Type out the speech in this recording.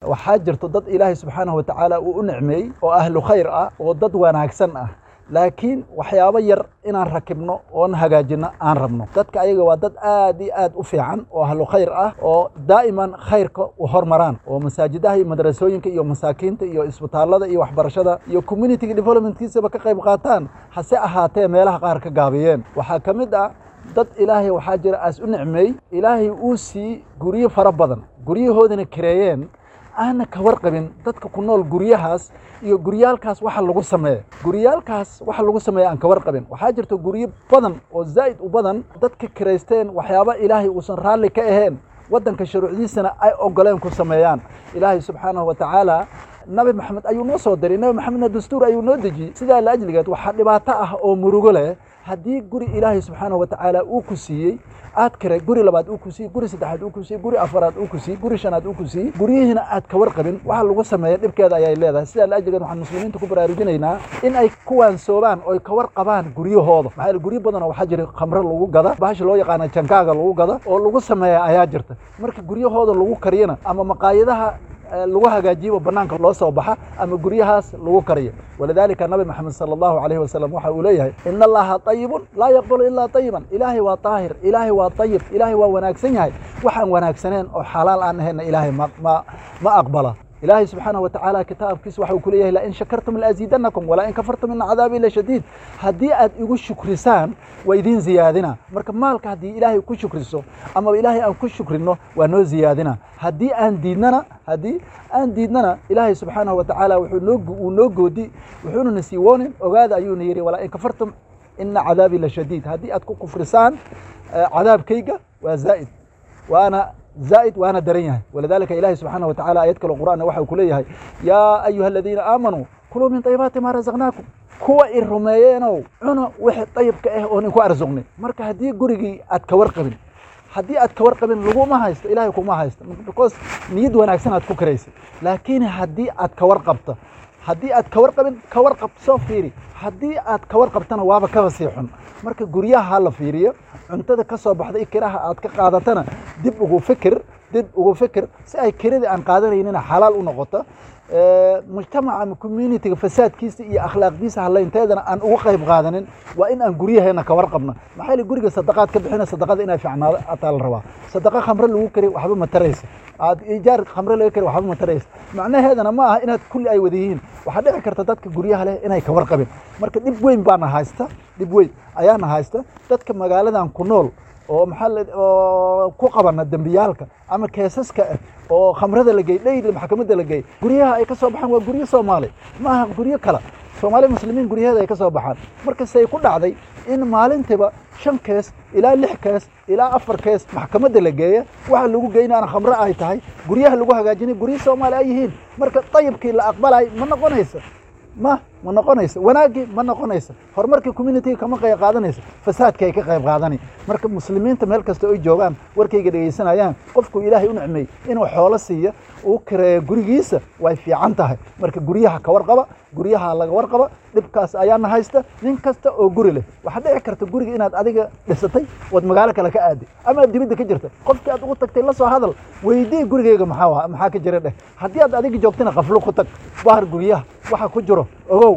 waxaa jirto dad ilaahay subxaanahu watacaala uu u nicmeeyey oo ahlu khayr ah oo dad wanaagsan ah laakiin waxyaabo yar inaan rakibno oon hagaajinno aan rabno dadka ayaga waa dad aad iyo aad u fiican oo ahlu khayr ah oo daa'iman khayrka u hormaraan oo masaajidaha iyo madrasooyinka iyo masaakiinta iyo isbitaallada iyo waxbarashada iyo communitiga developmentkiisaba ka qayb qaataan hase ahaatee meelaha qaar ka gaabiyeen waxaa ka mid ah dad ilaahay waxaa jira aas u nicmeey ilaahay uu sii guryo fara badan guryahoodana kareeyeen aana ka warqabin dadka ku nool guryahaas iyo guryaalkaas waxa lagu sameeya guryaalkaas waxa lagu sameeya aan ka warqabin waxaa jirta guryo badan oo zaa'id u badan dadka kiraysteen waxyaaba ilaahay uusan raalli ka ahayn waddanka shuruucdiisana ay ogoleen ku sameeyaan ilaahay subxaanahu wa tacaala nabi maxamed ayuu noo soo diray nabi maxamedna dastuur ayuu noo dejiyey sidaa la ajligeed waxaa dhibaato ah oo murugo leh haddii guri ilaahay subxaanahu wa tacaala uu ku siiyey aad kare guri labaad uu ku siiyey guri saddexaad uu ku siiyey guri afaraad uu ku siiyey guri shanaad uu ku siiyey guryihiina aad ka warqabin waxa lagu sameeya dhibkeeda ayay leedahay sidaa la ajligeed waxaan muslimiinta ku baraarujinaynaa in ay kuwaansoobaan oo ay ka warqabaan guryahooda maxaa yeele guryo badan oo waxaa jira khamre lagu gada bahasha loo yaqaana jankaaga lagu gada oo lagu sameeya ayaa jirta marka guryahooda lagu kariyana ama maqaayadaha lagu hagaajiyo banaanka loo soo baxa ama guryahaas lagu kariyo walidaalika nabi maxamed sala allahu alayhi wasalam waxa uu leeyahay ina allaha ayibun laa yaqbalu ilaa ayiban ilaahay waa daahir ilaahay waa ayib ilaahay waa wanaagsan yahay waxaan wanaagsaneen oo xalaal aan ahayna ilaahay ma ma aqbala ilaahay subxaanahu watacaala kitaabkiisa waxa uu ku leeyahay lain shakartum laaziidanakum walaa in kafartum ina cadaabi la shadiid haddii aad igu shukrisaan waa idiin ziyaadina marka maalka haddii ilaahay ku shukriso amaba ilaahay aan ku shukrino waa noo ziyaadina haddii aan diidnana haddii aan diidnana ilaahay subxaanahu watacaala wuxuu noo uu noo goodi wuxuuna na sii woonin ogaada ayuuna yidhi walaa in kafartum ina cadaabi la shadiid haddii aad ku kufrisaan cadaabkayga waa zaa'id waana زائد وانا درينها ولذلك إلهي سبحانه وتعالى آيات كلا القرآن وحي كليه يا أيها الذين آمنوا كلوا من طيبات ما رزقناكم kuwa i rumeeyeenow cuno wixii dayibka ah oon inku arsuqnay marka haddii gurigii aad ka warqabin haddii aad ka warqabin laguma haysto ilaahay kuma haysto because niyad wanaagsan aad ku karaysay laakiin haddii aad ka warqabto haddii aad ka warqabin ka warqab soo fiiri haddii aad ka warqabtana waaba kaba sii xun marka guryaha ha la fiiriyo cuntada ka soo baxda i kiraha aad ka qaadatana dib ugu fikir dib ugu fikir si ay kiradii aan qaadanaynina xalaal u noqoto mujtamaca ama communitiga fasaadkiisa iyo akhlaaqdiisa halaynteedana aan ugu qayb qaadanin waa in aan guryaheena ka warqabno maxaa yeele guriga sadaqaad ka bixina sadaqada inay fiicnaado ataa la rabaa sadaqa khamre lagu kari waxba ma taraysa aad ijaar khamre laga kari waxba ma taraysa macnaheedana ma aha inaad kulli ay wada yihiin waxaa dhici karta dadka guryaha leh inay ka warqabin marka dhib weyn baana haysta dhib weyn ayaana haysta dadka magaaladan ku nool oo maxaa oo ku qabana dembiyaalka ama keesaska ah oo khamrada la geey dhayli maxkamadda la geey guryaha ay ka soo baxaan waa guryo soomaali ma aha guryo kale soomaali muslimiin guryaheeda ay ka soo baxaan markasay ku dhacday in maalintiiba shan kees ilaa lix kees ilaa afar kees maxkamadda la geeya waxa lagu geynaana khamre ay tahay guryaha lagu hagaajinay guryo soomaali ay yihiin marka dayibkii la aqbalay ma noqonaysa ma ma noqonaysa wanaaggii ma noqonaysa horumarkii communitiga kama qayb qaadanaysa fasaadka ay ka qayb qaadani marka muslimiinta meel kasta ay joogaan warkayga dhegaysanayaan qofku ilaahay u nicmeey inuu xoolo siiya uu kireeyo gurigiisa way fiican tahay marka guryaha ka warqaba guryaha laga warqaba dhibkaas ayaana haysta nin kasta oo guri leh waxaa dhici karta guriga inaad adiga dhisatay ood magaalo kale ka aaday ama aad dibadda ka jirta qofkii aad ugu tagtay la soo hadal weydii gurigeyga maxaa maxaa ka jira dheh haddii aad adiga joogtana qaflo ku tag bahar guryaha waxa ku jiro ogow